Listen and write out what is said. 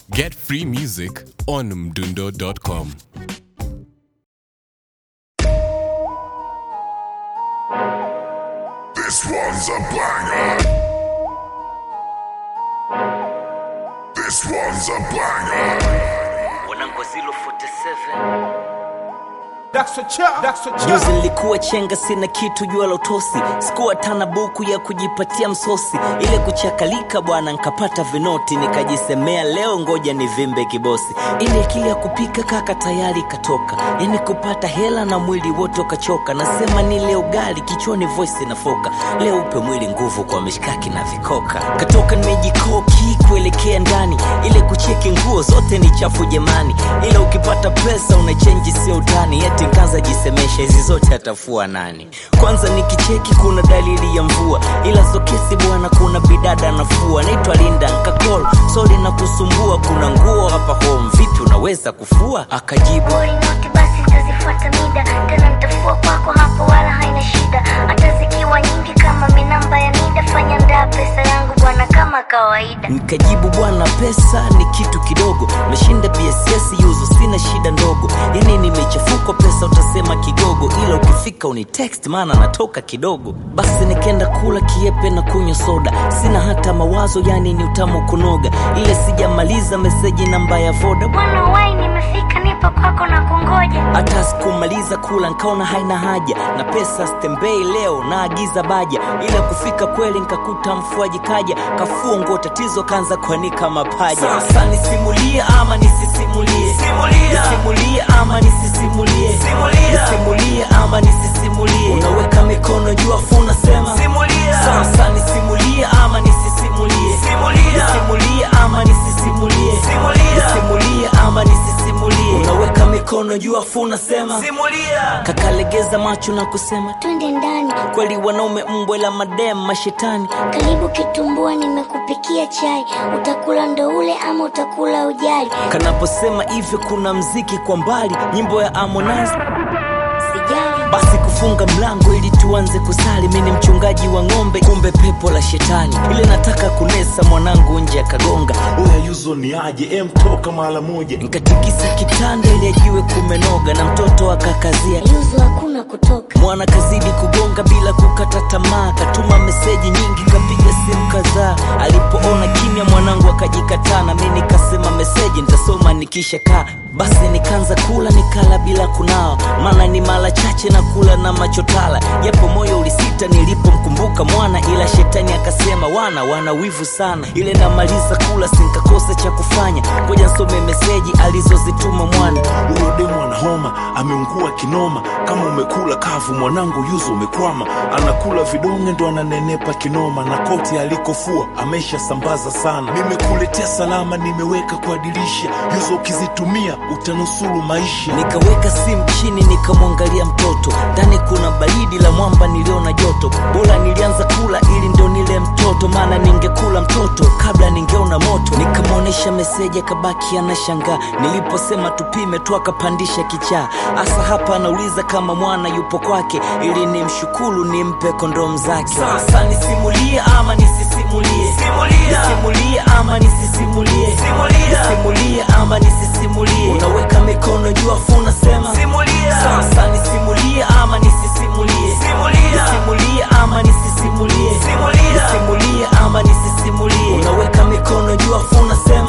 Get free music on mdundo.com. This one's a banger. This one's a banger. Wanangozilo 47 Juzi Juzi nilikuwa chenga, sina kitu jua la utosi, sikuwa tana buku ya kujipatia msosi, ile kuchakalika bwana, nkapata vinoti, nikajisemea leo ngoja nivimbe kibosi. Ile akili ya kupika kaka tayari katoka, yani kupata hela na mwili wote ukachoka. Nasema ni leo gali kichwani, voice inafoka, leo upe mwili nguvu kwa mishkaki na vikoka. Katoka nimejikoki kuelekea ndani, ile kucheki nguo zote ni chafu jamani, ila ukipata pesa unachenji sio utani, eti nkaanza jisemesha hizi zote atafua nani? Kwanza nikicheki kuna dalili ya mvua, ila sokesi bwana, kuna bidada nafua, naitwa Linda nkakol, sori na kusumbua, kuna nguo hapa home, vipi unaweza kufua? Akajibu Boy noti basi nitazifuata mida tena nitafua kwako hapo wala haina shida hata zikiwa nyingi kama minamba ya nida fanya ndaa pesa yangu bwana kama kawaida Nikajibu bwana, pesa ni kitu kidogo, meshinda BSS yuzo, sina shida ndogo. Yani nimechafuka pesa, utasema kigogo, ila ukifika uni text, maana natoka kidogo. Basi nikaenda kula kiepe na kunywa soda, sina hata mawazo, yani ni utamu kunoga, ile sijamaliza meseji namba ya voda bwana wai nimefika nipo kwako na kungoja hata sikumaliza kula nkaona haina haja na pesa stembei leo naagiza baja ila kufika kweli nkakuta mfuaji kaja kafua nguo tatizo kanza kuanika mapaja sasa nisimulie ama nisisimulie nisimulie ama nisisimulie nisimulie ama nisisimulie unaweka mikono juu afu unasema sasa nisimulie ama nisisimulie nisimulie ama nisisimulie nisimulie ama nisisimulie unaweka mikono juu afu unasema kakalegeza macho na kusema twende ndani kweli wanaume mbwe la madem mashetani karibu kitumbua nimekupikia chai utakula ndo ule ama utakula ujali kanaposema hivyo kuna mziki kwa mbali nyimbo ya Harmonize sijali basi kufunga mlango ili tuanze kusali mi ni mchungaji wa ng'ombe kumbe pepo la shetani ile nataka kunesa mwanangu nje akagonga Oya yuzo ni aje em toka mara moja nkatikisa kitanda ili ajiwe kumenoga na mtoto akakazia yuzu hakuna kutoka mwana kazidi kugonga bila kukata tamaa katuma meseji nyingi kapiga simu kadhaa alipoona kimya mwanangu akajikataa na mi nikasema meseji nitasoma nikisha kaa basi nikaanza kula nikala bila kunawa maana ni mara chache na kula na machotala japo moyo ulisita nilipomkumbuka mwana ila shetani akasema wana wana wivu sana ile namaliza kula sinkakosa cha kufanya ngoja nsome meseji alizozituma mwana huyo demu ana homa ameungua kinoma kama umekula kavu mwanangu yuzo umekwama anakula vidonge ndo ananenepa kinoma na koti alikofua ameshasambaza sana nimekuletea salama nimeweka kwa dirisha yuzo ukizitumia utanusuru maisha nikaweka simu chini nikamwangalia mtoto ndani kuna baridi la mwamba niliona joto bora nilianza kula ili ndo nile mtoto maana ningekula mtoto kabla ningeona moto nikamwonyesha meseji akabaki anashangaa niliposema tupime tu akapandisha kichaa hasa hapa anauliza kama mwana yupo kwake ili nimshukuru nimpe kondomu zake sasa nisimulie ama nisisimulie nisimulie ama nisisimulie nisimulie ama nisisimulie unaweka mikono juu afu unasema sasa nisimulie ama nisisimulie nisimulie ama nisisimulie nisimulie ama nisisimulie unaweka mikono juu afu unasema